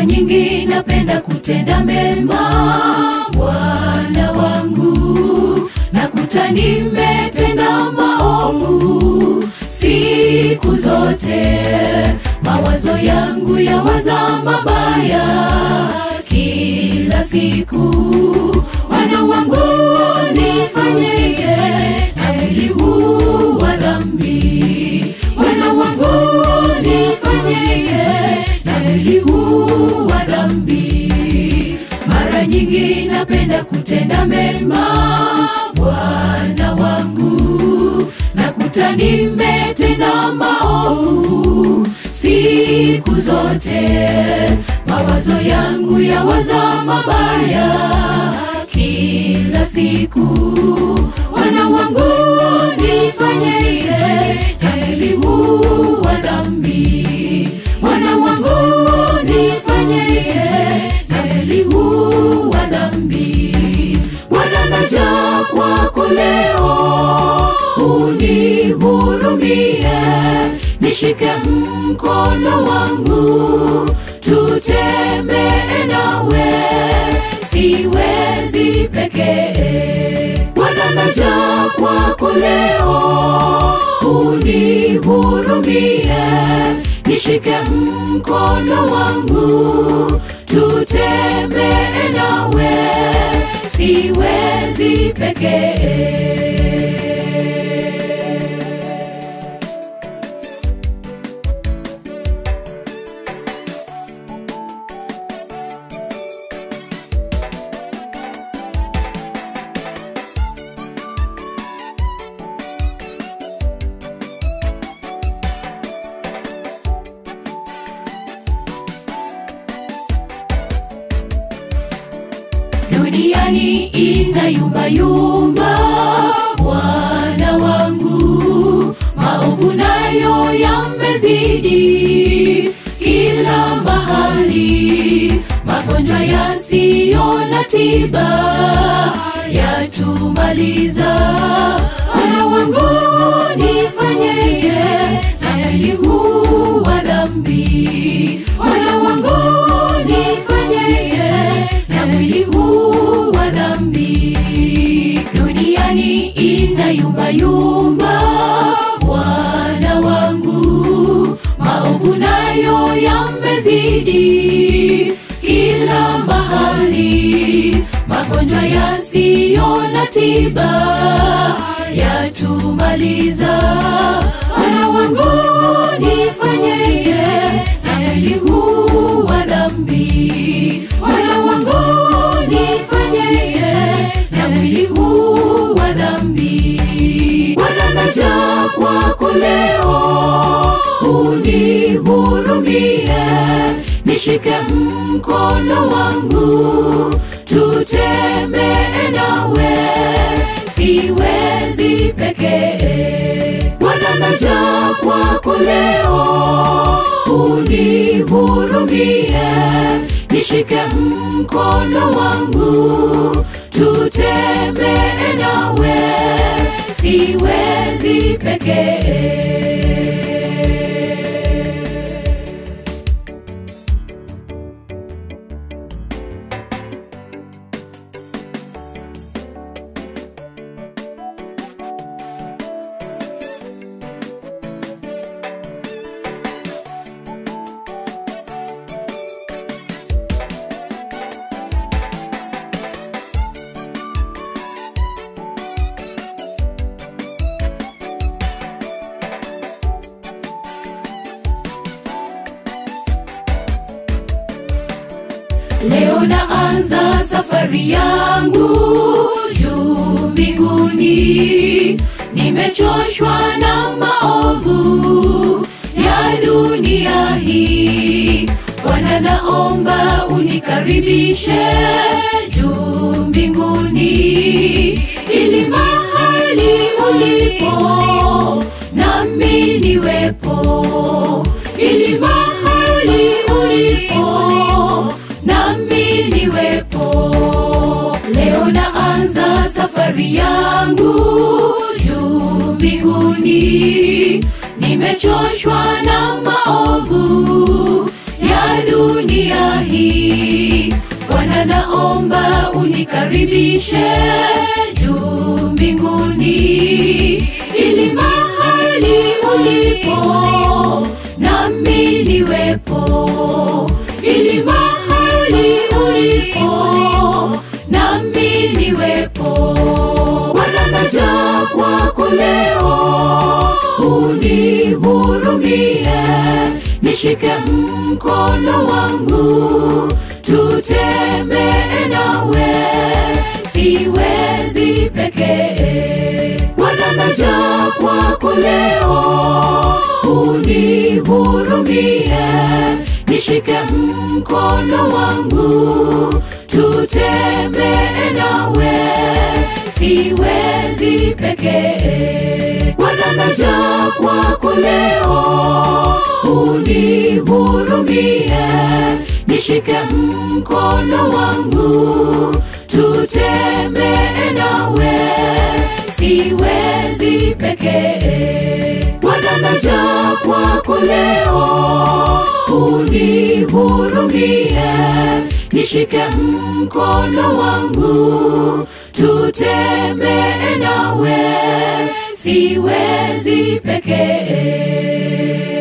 nyingi napenda kutenda mema bwana wangu nakuta nimetenda maovu siku zote mawazo yangu yawaza mabaya kila siku wana wangu nifanyeje na mwili huu wa dhambi wana wangu nifanyeje na mwili huu wa dhambi mara nyingi napenda kutenda mema bwana wangu nakuta nimetenda maovu siku zote mawazo yangu yawaza mabaya kila siku wana wangu nifanyeje jamili huu wa dhambi wana wangu nifanyeje jamili huu wa dhambi bwana naja kwako leo unihurumie nishike mkono wangu tutembee nawe siwezi pekee bwana naja kwako leo unihurumie nishike mkono wangu tutembee nawe siwezi pekee duniani inayumbayumba bwana wangu maovu nayo yamezidi kila mahali magonjwa yasiyo na tiba yatumaliza wana wangu nifanyeje na mwili huu wa dhambi wana wangu nifanyeje na mwili huu wa dhambi duniani inayumbayumba bwana wangu maovu nayo yamezidi kila mahali magonjwa yasiyo na tiba yatumaliza wana wangu nifanyeje na mwili huu wa dhambi wana wangu nifanyeje na mwili huu wa dhambi bwana naja kwako leo unihurumie nishike mkono wangu tutembee nawe siwezi pekee bwana naja kwako leo unihurumie nishike mkono wangu tutembee nawe siwezi pekee leo naanza safari yangu juu mbinguni nimechoshwa na maovu ya dunia hii bwana naomba unikaribishe juu mbinguni ili mahali ulipo nami niwepo ili mahali ulipo nami niwepo leo naanza safari yangu juu mbinguni nimechoshwa na maovu ya dunia hii. Bwana, naomba unikaribishe juu mbinguni, ili mahali ulipo nami niwepo, ili mahali ulipo nami niwepo. Bwana, naja kwako leo, unihurumie, nishike mkono wangu, tutembee nawe, siwezi pekee. Bwana, naja kwako leo, unihurumie, nishike mkono wangu, tutembee nawe, siwezi pekee. Bwana, naja kwako leo, unihurumie, nishike mkono wangu, tutembee nawe, siwezi pekee. Bwana, naja kwako leo, unihurumie, nishike mkono wangu, tutembee nawe, siwezi pekee.